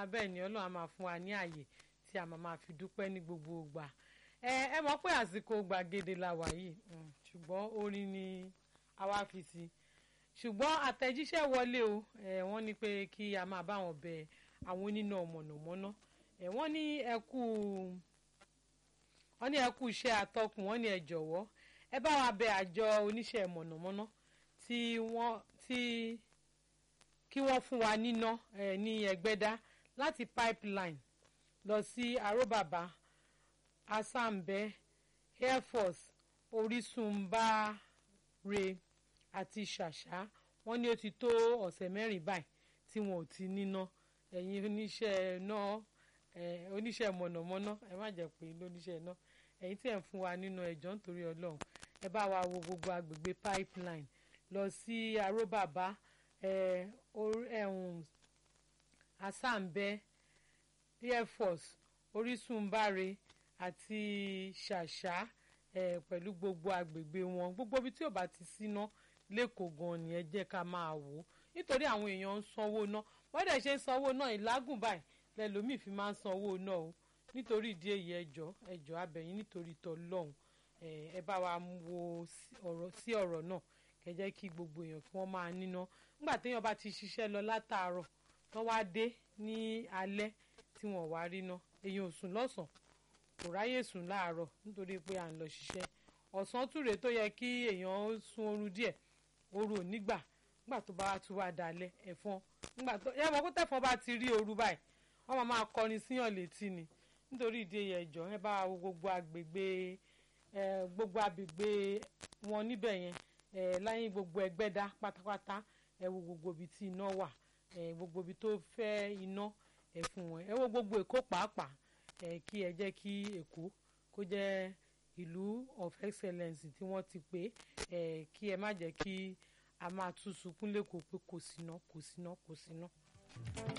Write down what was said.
bẹ́ẹ̀ ni ọlọ́run á máa fún wa ní àyè tí a máa máa fi dúpẹ́ ní gbogbo ìgbà ẹ ẹ mọ̀ pé àsìkò gbàgede la wà yìí ṣùgbọ́n orin ni àwa fi sí ṣùgbọ́n àtẹ̀jíṣẹ́ wọlé o ẹ wọ́n ní pé kí a máa bá wọn bẹ àwọn oníná mọ̀nàmọ́ná ẹ wọ́n ní ẹ kú wọ́n ní ẹ kú iṣẹ́ atọ́kùn wọ́n ní ẹ jọ̀wọ́ ẹ bá wa bẹ àjọ oníṣẹ́ mọ̀nàmọ́ná tí wọ́n tí kí wọ́n fún wa níná ẹ ní ẹgbẹ́dá láti pipeline lọ sí aróbàbà asambe air force orísunbáre àti ṣàṣà wọ́n ní ó ti tó ọ̀sẹ̀ mẹ́rin báyìí tí wọn ò ti níná ẹ̀yin oníṣẹ́ náà oníṣẹ́ mọ̀nàmọ́ná ẹ má jẹ́ pé lóníṣẹ́ náà ẹ̀yin tí ẹ̀ ń fún wa nínú ẹ̀jọ́ nítorí ọlọ́run ẹ bá wa wo gbogbo agbègbè pipeline lọ sí aróbàbá asambe air force orísunbáre àti ṣàṣà pẹ̀lú gbogbo agbègbè wọn gbogbo ibi tí ò bá ti síná lẹ́kọ̀ọ́ gan ni ẹ jẹ́ ká máa wò ó nítorí àwọn èèyàn ń sanwó náà wọ́n dẹ̀ ṣe ń sanwó náà ìlágùn báyìí lẹ́lòmíì fi máa ń sanwó náà o nítorí ìdí èyí ẹjọ́ ẹjọ́ abẹ̀yìn nítorí tọ́lọ́hún ẹ bá wa wo sí ọ̀rọ̀ náà kẹ́ jẹ́ kí gbogbo èèyàn kí wọ́n máa níná nígbà téèyàn bá ti ṣiṣẹ́ lọ látàárọ̀ wọ́n wá dé ní alẹ́ tí wọ́n wá rí ná èèyàn ò sùn lọ́sàn kò ráyè sùn láàárọ̀ nítorí pé à ń lọ ṣiṣẹ́ ọ̀sán túre tó yẹ kí èèyàn sun oorun díẹ̀ oru ò nígbà nígbà tó bá tún wá dalẹ̀ ẹ̀fọn nígbà tó yẹ mọ̀ kó tẹ̀fọn bá ti rí ooru báyìí wọ́n máa máa kọrin síyàn létí ni nítorí ìdí èyí ẹ̀jọ̀ ẹ bá wo gbogbo agbègbè gbogbo agbègbè wọn níbẹ̀ yẹn láyìn gbogbo ẹgbẹ́dá pátápátá ẹ wo gbogbo ibi tí iná wà gbogbo ibi tó fẹ́ iná ẹ fún wọn ẹ wo gbogbo èkó pàápàá kí ẹ jẹ́ kí èkó kó jẹ́ ìlú of excellence tí wọ́n ti pè kí ẹ má jẹ́ kí a máa tún sunkún lẹ́kọ̀ọ́ pé kò síná kò síná kò síná.